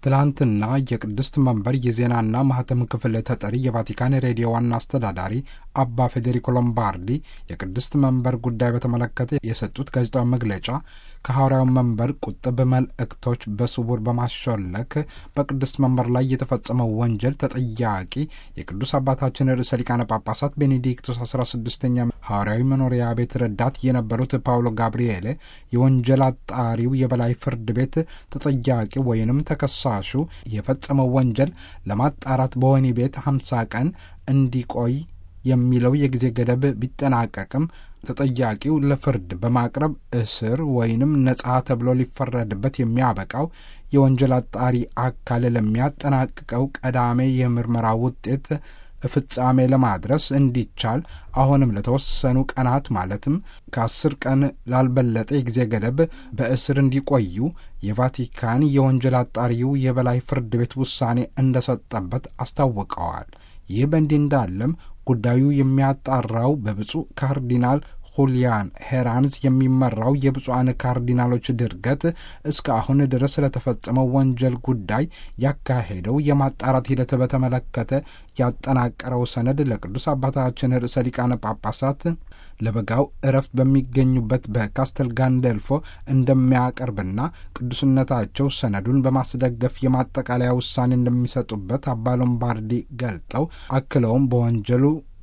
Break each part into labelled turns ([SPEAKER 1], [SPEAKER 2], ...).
[SPEAKER 1] ትላንትና የቅድስት መንበር የዜናና ማህተም ክፍል ተጠሪ የቫቲካን ሬዲዮ ዋና አስተዳዳሪ አባ ፌዴሪኮ ሎምባርዲ የቅድስት መንበር ጉዳይ በተመለከተ የሰጡት ጋዜጣዊ መግለጫ ከሐዋርያው መንበር ቁጥብ መልእክቶች በስውር በማሾለክ በቅድስት መንበር ላይ የተፈጸመው ወንጀል ተጠያቂ የቅዱስ አባታችን ርዕሰ ሊቃነ ጳጳሳት ቤኔዲክቶስ አስራ ስድስተኛ ሐዋርያዊ መኖሪያ ቤት ረዳት የነበሩት ፓውሎ ጋብርኤሌ የወንጀል አጣሪው የበላይ ፍርድ ቤት ተጠያቂ ወይንም ተከሳሹ የፈጸመው ወንጀል ለማጣራት በወህኒ ቤት ሀምሳ ቀን እንዲቆይ የሚለው የጊዜ ገደብ ቢጠናቀቅም ተጠያቂው ለፍርድ በማቅረብ እስር ወይንም ነጻ ተብሎ ሊፈረድበት የሚያበቃው የወንጀል አጣሪ አካል ለሚያጠናቅቀው ቀዳሜ የምርመራ ውጤት ፍጻሜ ለማድረስ እንዲቻል አሁንም ለተወሰኑ ቀናት ማለትም ከአስር ቀን ላልበለጠ የጊዜ ገደብ በእስር እንዲቆዩ የቫቲካን የወንጀል አጣሪው የበላይ ፍርድ ቤት ውሳኔ እንደሰጠበት አስታውቀዋል። ይህ በእንዲህ እንዳለም ጉዳዩ የሚያጣራው በብፁዕ ካርዲናል ሁሊያን ሄራንዝ የሚመራው የብፁዓን ካርዲናሎች ድርገት እስከ አሁን ድረስ ስለተፈጸመው ወንጀል ጉዳይ ያካሄደው የማጣራት ሂደት በተመለከተ ያጠናቀረው ሰነድ ለቅዱስ አባታችን ርዕሰ ሊቃነ ጳጳሳት ለበጋው እረፍት በሚገኙበት በካስተል ጋንደልፎ እንደሚያቀርብና ቅዱስነታቸው ሰነዱን በማስደገፍ የማጠቃለያ ውሳኔ እንደሚሰጡበት አባ ሎምባርዲ ገልጠው አክለውም በወንጀሉ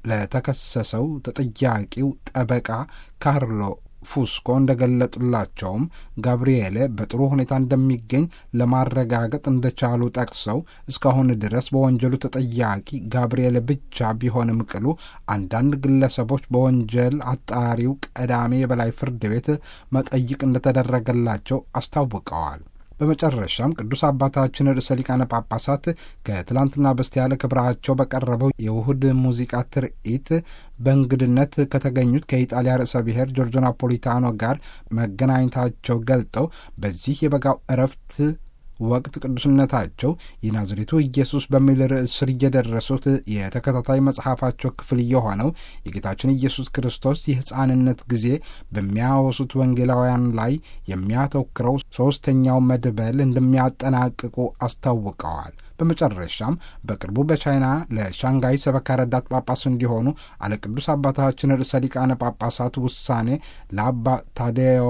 [SPEAKER 1] ለተከሰሰው ተጠያቂው ጠበቃ ካርሎ ፉስኮ እንደገለጡላቸውም ጋብርኤሌ በጥሩ ሁኔታ እንደሚገኝ ለማረጋገጥ እንደቻሉ ጠቅሰው እስካሁን ድረስ በወንጀሉ ተጠያቂ ጋብርኤሌ ብቻ ቢሆንም ቅሉ አንዳንድ ግለሰቦች በወንጀል አጣሪው ቀዳሜ የበላይ ፍርድ ቤት መጠይቅ እንደተደረገላቸው አስታውቀዋል። በመጨረሻም ቅዱስ አባታችን ርዕሰ ሊቃነ ጳጳሳት ከትላንትና በስቲያ ለክብራቸው በቀረበው የውሁድ ሙዚቃ ትርኢት በእንግድነት ከተገኙት ከኢጣሊያ ርዕሰ ብሔር ጆርጆ ናፖሊታኖ ጋር መገናኘታቸው ገልጠው በዚህ የበጋው እረፍት ወቅት ቅዱስነታቸው የናዝሬቱ ኢየሱስ በሚል ርዕስ ስር እየደረሱት የተከታታይ መጽሐፋቸው ክፍል የሆነው የጌታችን ኢየሱስ ክርስቶስ የሕፃንነት ጊዜ በሚያወሱት ወንጌላውያን ላይ የሚያተኩረው ሦስተኛው መድበል እንደሚያጠናቅቁ አስታውቀዋል። በመጨረሻም በቅርቡ በቻይና ለሻንጋይ ሰበካ ረዳት ጳጳስ እንዲሆኑ አለ ቅዱስ አባታችን ርዕሰ ሊቃነ ጳጳሳት ውሳኔ ለአባ ታዴዮ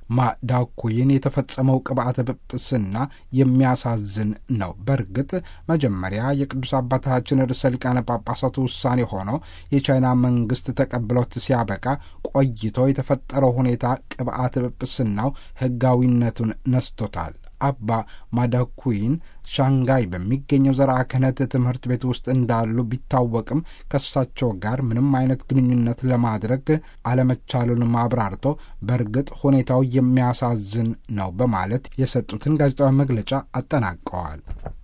[SPEAKER 1] ማዳኩይን የተፈጸመው ቅብአተ ጵጵስና የሚያሳዝን ነው። በእርግጥ መጀመሪያ የቅዱስ አባታችን ርዕሰ ሊቃነ ጳጳሳት ውሳኔ ሆኖ የቻይና መንግስት ተቀብሎት ሲያበቃ ቆይቶ የተፈጠረው ሁኔታ ቅብአተ ጵጵስናው ሕጋዊነቱን ነስቶታል። አባ ማዳኩይን ሻንጋይ በሚገኘው ዘርዓ ክህነት ትምህርት ቤት ውስጥ እንዳሉ ቢታወቅም ከእሳቸው ጋር ምንም አይነት ግንኙነት ለማድረግ አለመቻሉንም አብራርቶ በእርግጥ ሁኔታው የሚያሳዝን ነው በማለት የሰጡትን ጋዜጣዊ መግለጫ አጠናቀዋል።